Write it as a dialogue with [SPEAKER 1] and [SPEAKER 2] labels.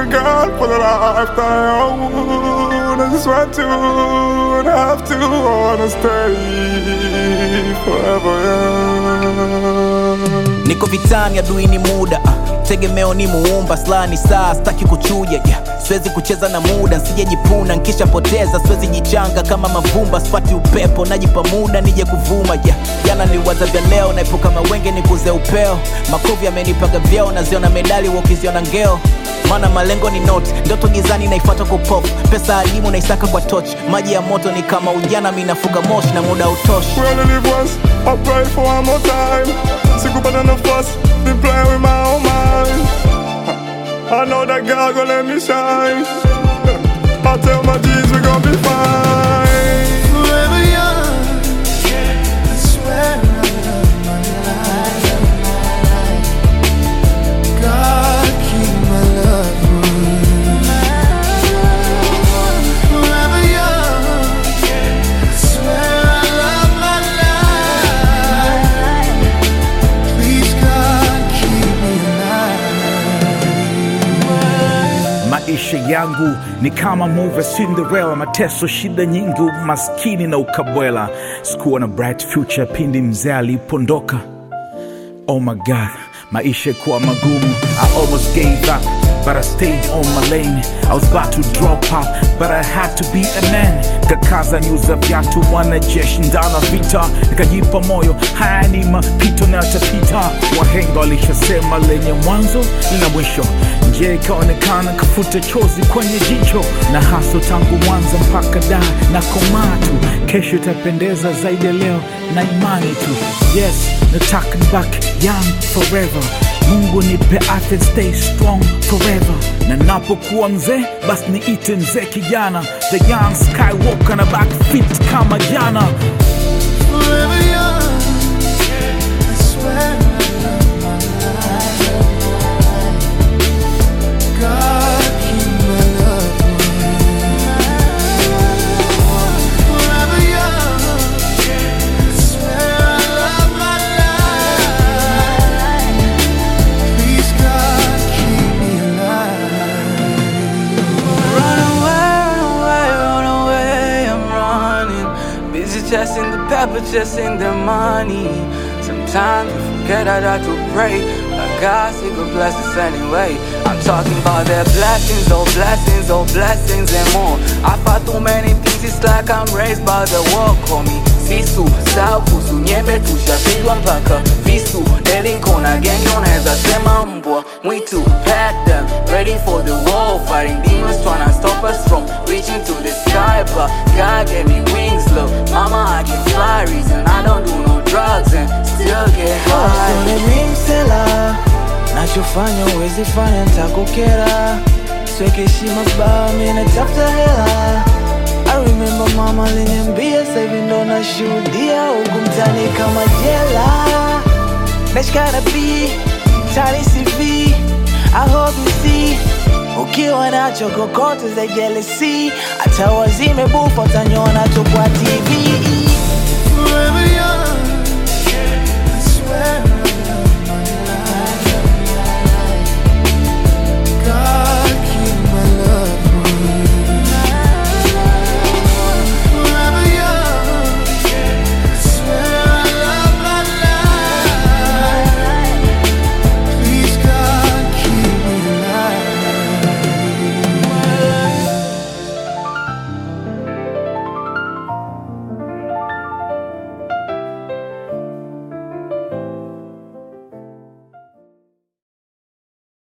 [SPEAKER 1] girl for the lifetime. I just want to, and have to, wanna stay forever. Yeah.
[SPEAKER 2] niko vitani adui ni muda ah, tegemeo ni muumba slani saa staki kuchuja yeah. siwezi kucheza na muda nsijejipuna nkishapoteza siwezi jichanga kama mavumba sipati upepo najipa muda nije kuvuma yeah. jana niliwaza vya leo naepuka mawenge nikuze upeo makovu yamenipaga vyeo naziona medali wakiziona ngeo maana malengo ni not ndoto gizani naifata kwa pop pesa alimu naisaka kwa toch maji ya moto ni kama ujana minafuga moshi na muda utoshi
[SPEAKER 1] We only live once, I pray for one more time. Sikupata nafasi, been playing with my own mind. I know that God gonna let me shine. I tell my G's we gon' be fine.
[SPEAKER 3] Forever young. I swear I love my life. God keep my loved one. Forever young. I swear I love my life. Please God keep me alive.
[SPEAKER 4] Maisha yangu ni kama movie ya Cinderella, mateso, shida nyingi, umaskini na ukabwela. Sikuwa na bright future pindi mzee alipondoka. Oh my God, maisha kuwa magumu. I almost gave up, but I stayed on my lane. I was about to drop out, but I had to be a man. Kakaza nyuza viatu, wanajeshi ndana vita, nikajipa moyo, haya ni mapito na yatapita. Wahenga walishasema lenye mwanzo lina mwisho. Njia ikaonekana, kafuta chozi kwenye jicho, na haso tangu Mwanza mpaka Dar na komaa tu. Kesho itapendeza zaidi ya leo na imani tu. Yes, nataka back young forever. Mungu nipe afya, stay strong forever. Na napokuwa mzee, basi niite mzee kijana, the young Skywalker na back fit kama jana.
[SPEAKER 3] Forever young. I swear I love my life. God keep my loved one. Forever young. I swear I love my life. Please God keep me alive.
[SPEAKER 5] Run away, run away, run away, I'm running. Busy chasing the pepper, chasing the money. Sometimes we forget I got to pray. But God still could bless us anyway. I'm talking about their blessings, oh blessings, oh blessings and more. I fought too many things, it's like I'm raised by the war. Call me Sisu, Saukusu, nyembe tushapigwa mpaka visu. Delinkona gengi unaweza sema mbwa mwitu. Pack them, ready for the war. Fighting demons trying to stop us from reaching to the sky. But God gave me wings, look. Mama, I can fly, reason I don't do no drugs and still get high. msela nachofanya uwezi fanya ntakukera sweke heshima baa minatafuta hela I remember mama aliniambia sahivi ndo nashuhudia huku mtani kama jela nashikana b tani cv I hope you see ukiwa nacho kokote za jealousy hata wazime bufa utanyona tu kwa tv
[SPEAKER 3] Forever young.